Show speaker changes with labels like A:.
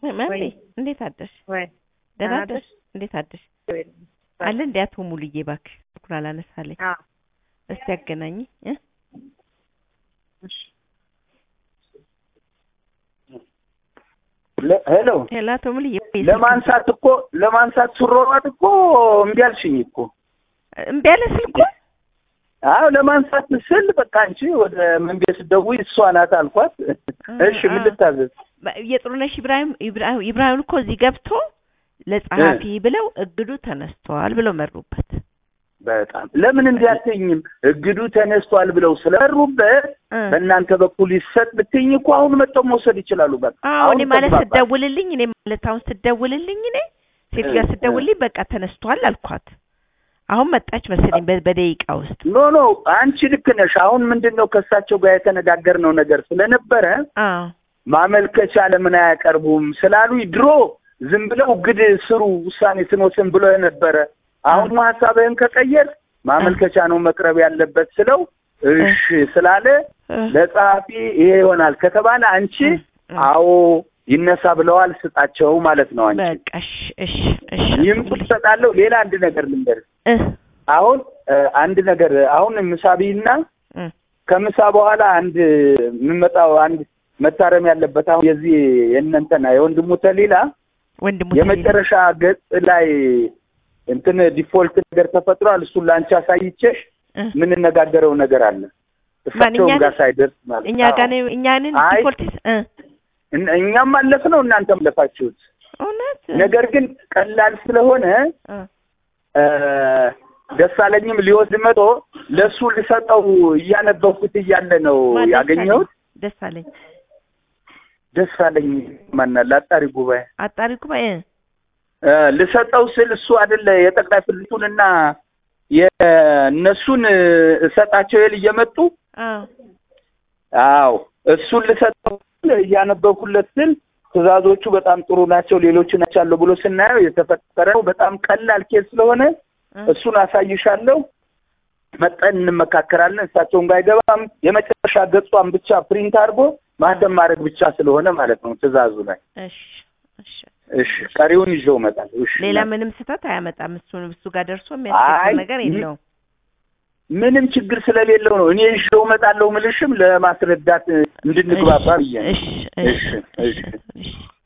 A: መምሬ
B: ወይ
A: እንዴት አደርሽ?
B: ወይ
A: ደህና
B: ደህና
A: አደርሽ? እንዴት አደርሽ?
B: ወይ
A: አለ እንዴ አቶ ሙሉዬ እባክህ ስልኩን አላነሳለኝ።
B: አዎ
A: እስቲ አገናኝ እ
B: እሺ
C: ለ- ሄሎ
A: ሄሎ አቶ ሙሉዬ ወይ ስልክ-
C: ለማንሳት እኮ ለማንሳት ስሮጥ እኮ እምቢ አልሽኝ እኮ።
A: እምቢ አለ ስልኩ።
C: አዎ ለማንሳት ስል በቃ አንቺ ወደ መንገድ ስትደውይ እሷ ናት አልኳት። እሺ ምን
A: አ-
C: ልታዘዝ?
A: የጥሩነሽ ኢብራሂም ኢብራሂም ኢብራሂም እኮ እዚህ ገብቶ ለጸሐፊ ብለው እግዱ ተነስቷል ብለው መሩበት።
C: በጣም ለምን እንዲህ አትይኝም? እግዱ ተነስቷል ብለው ስለሩበት
A: እ
C: በእናንተ በኩል ይሰጥ ብትይኝ እኮ አሁን መጥተው መውሰድ ይችላሉ። በቃ
A: አዎ እኔ ማለት
C: ተግባባን።
A: ስደውልልኝ እኔ ማለት አሁን ስደውልልኝ እኔ ሴትዮዋ
C: እ-
A: ስደውልልኝ በቃ ተነስቷል አልኳት። አሁን መጣች መሰለኝ በ- በደቂቃ ውስጥ።
C: ኖ ኖ አንቺ ልክ ነሽ። አሁን ምንድን ነው ከእሳቸው ጋር የተነጋገርነው ነገር ስለነበረ
A: አዎ
C: ማመልከቻ ለምን አያቀርቡም ስላሉኝ ድሮ ዝም ብለው ግድ ስሩ ውሳኔ ስንወስን ብሎ ነበረ። አሁን ሀሳብህን ከቀየር ማመልከቻ ነው መቅረብ ያለበት ስለው እሺ ስላለ
A: እ
C: ለጸሐፊ ይሄ ይሆናል ከተባለ አንቺ
A: እ እ
C: አዎ ይነሳ ብለዋል ስጣቸው ማለት ነው። አንቺ
A: በቃ እሺ እሺ እሺ
C: ይህም ትሰጣለሁ። ሌላ አንድ ነገር ልንገርህ።
A: እ
C: አሁን እ አንድ ነገር አሁን ምሳቢና
A: እ
C: ከምሳ በኋላ አንድ የምመጣው አንድ መታረም ያለበት አሁን የዚህ የእነንተና የወንድሙ ተሊላ
A: ወንድሙ
C: የመጨረሻ ገጽ ላይ እንትን ዲፎልት ነገር ተፈጥሯል። እሱን ለአንቺ አሳይቼሽ
A: እ
C: የምንነጋገረው ነገር አለ። እሳቸውም
A: እኛ
C: ጋር
A: ነን?
C: ሳይደርስ ማለት
A: እኛ
C: አዎ።
A: ጋር ነው እኛንን
C: አይ።
A: ዲፎልትስ እ
C: እን- እኛም አለፍ ነው እናንተም አለፋችሁት።
A: እውነት
C: ነገር ግን ቀላል ስለሆነ
A: እ
C: እ ደሳለኝም ሊወስድ መጦ ለእሱ ልሰጠው እያነበብኩት እያለ ነው
A: ማን
C: ያገኘሁት።
A: ደስ አለኝ
C: ደሳለኝ ማናል አጣሪ ጉባኤ
A: አጣሪ ጉባኤ
C: እ ልሰጠው ስል እሱ አይደለ የጠቅላይ ፍልቱንና የእነሱን እሰጣቸው ይል እየመጡ
A: አዎ
C: አዎ እሱን ልሰጠው ስል እያነበብኩለት ስል ትዕዛዞቹ በጣም ጥሩ ናቸው፣ ሌሎቹ ናቸው ብሎ ስናየው የተፈጠረው በጣም ቀላል ኬስ ስለሆነ
A: እ
C: እሱን አሳይሻለሁ። መጠን እንመካከራለን። እሳቸውን ጋር አይገባም። የመጨረሻ ገጿን ብቻ ፕሪንት አድርጎ ማህተም ማድረግ ብቻ ስለሆነ ማለት ነው ትዕዛዙ ላይ።
A: እሺ እሺ
C: እሺ ቀሪውን ይዤው እመጣለሁ። እሺ
A: ሌላ ምንም ስህተት አያመጣም። እሱን እሱ ጋር ደርሶ
C: አይ፣
A: የሚያስቸግር ነገር
C: ም-
A: የለውም።
C: ምንም ችግር ስለሌለው ነው እኔ ይዤው እመጣለሁ ምልሽም ለማስረዳት እንድንግባባ ብዬ ነው።
A: እሺ እሺ
C: እሺ፣
A: እሺ
C: እሺ።
A: እሺ